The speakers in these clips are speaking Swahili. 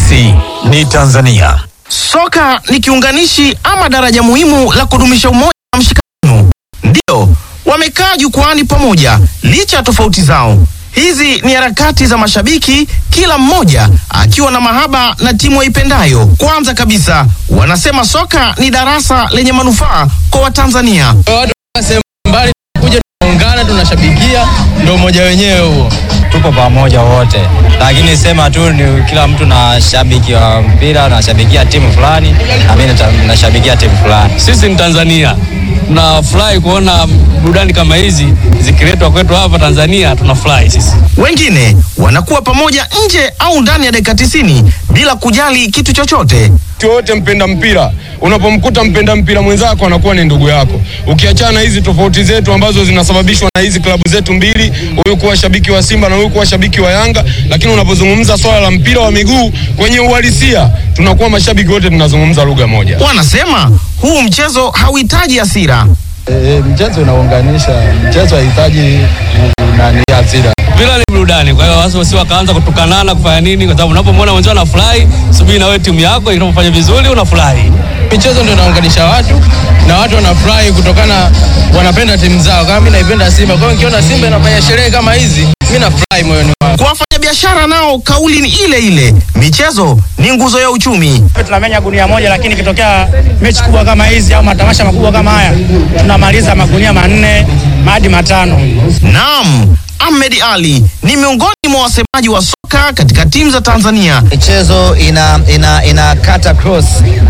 Sisi ni Tanzania. Soka ni kiunganishi ama daraja muhimu la kudumisha umoja na mshikamano. Ndiyo, wamekaa jukwaani pamoja licha ya tofauti zao. Hizi ni harakati za mashabiki, kila mmoja akiwa na mahaba na timu aipendayo. Kwanza kabisa, wanasema soka ni darasa lenye manufaa kwa Watanzania. Watu sehemu mbali kuja tunaungana, tunashabikia, ndio umoja wenyewe huo. tupo pamoja wote, lakini sema tu ni kila mtu na shabiki wa mpira nashabikia timu fulani, na mimi nata- nashabikia timu fulani. Sisi ni Tanzania, tunafurahi kuona burudani kama hizi zikiletwa kwetu hapa Tanzania, tunafurahi sisi. Wengine wanakuwa pamoja nje au ndani ya dakika tisini bila kujali kitu chochote. Mtu yoyote mpenda mpira, unapomkuta mpenda mpira mwenzako anakuwa ni ndugu yako. Ukiachana na hizi tofauti zetu ambazo zinasababishwa na hizi klabu zetu mbili, huyu kuwa shabiki wa Simba na huyu kuwa shabiki wa Yanga, lakini unapozungumza swala la mpira wa miguu kwenye uhalisia, tunakuwa mashabiki wote tunazungumza lugha moja. Wanasema huu mchezo hauhitaji hasira. E, mchezo unaunganisha, mchezo hahitaji nani hasira. Mpira ni burudani, kwa hiyo watu si wakaanza kutukanana kufanya nini, kwa sababu unapomwona mwenzao anafurahi, subiri na wewe timu yako inapofanya vizuri unafurahi. Michezo ndio inaunganisha watu na watu wanafurahi kutokana, wanapenda timu zao. Kama mimi naipenda Simba, kwa hiyo nikiona Simba inafanya sherehe kama hizi, mimi nafurahi moyoni mwangu. Kwa wafanyabiashara nao kauli ni ile ile, michezo ni nguzo ya uchumi. tunamenya gunia moja, lakini ikitokea mechi kubwa kama hizi au matamasha makubwa kama haya tunamaliza magunia manne hadi matano. Naam, Ahmed Ali ni miongoni mwa wasemaji wa soka katika timu za Tanzania. Michezo ina, ina, ina kata cross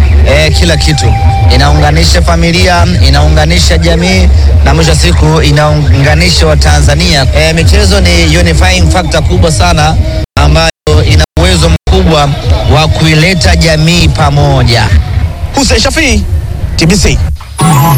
eh, kila kitu inaunganisha familia, inaunganisha jamii na mwisho wa siku inaunganisha Watanzania. Eh, michezo ni unifying factor kubwa sana ambayo ina uwezo mkubwa wa kuileta jamii pamoja. Hussein Shafii, TBC.